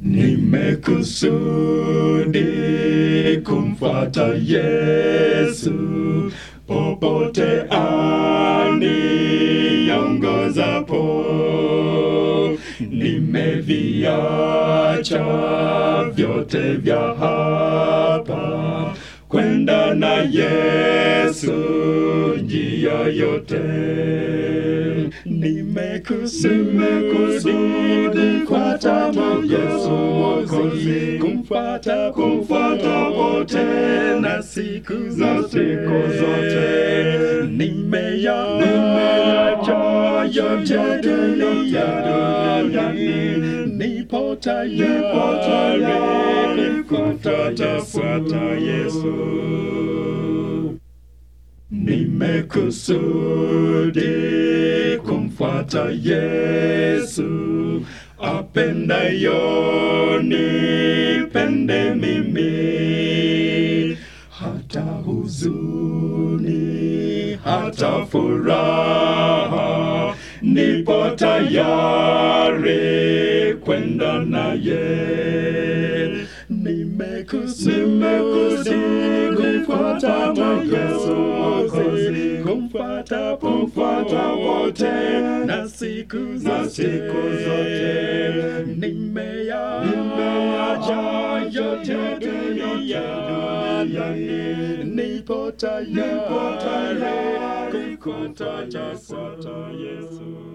Nimekusudi kumfuata Yesu popote aniongozapo. Nimeviacha vyote vya hapa kwenda na Yesu njia yote. Nimekusudi kumfuata Yesu Mwokozi, kumfuata kumfuata wote na siku za siku zote. Nimeyacha yote duniani, nipo tayari kumfuata fuata Yesu. Nimekusudi kumfuata Yesu, apendayo nipende mimi, hata huzuni, hata furaha, nipo tayari kwenda naye. Nimekusudi kumfuata Yesu Mwokozi, kumfuata kumfuata wote na siku za siku zote. Nimeyacha yote duniani, nipo tayari kumfuata Yesu.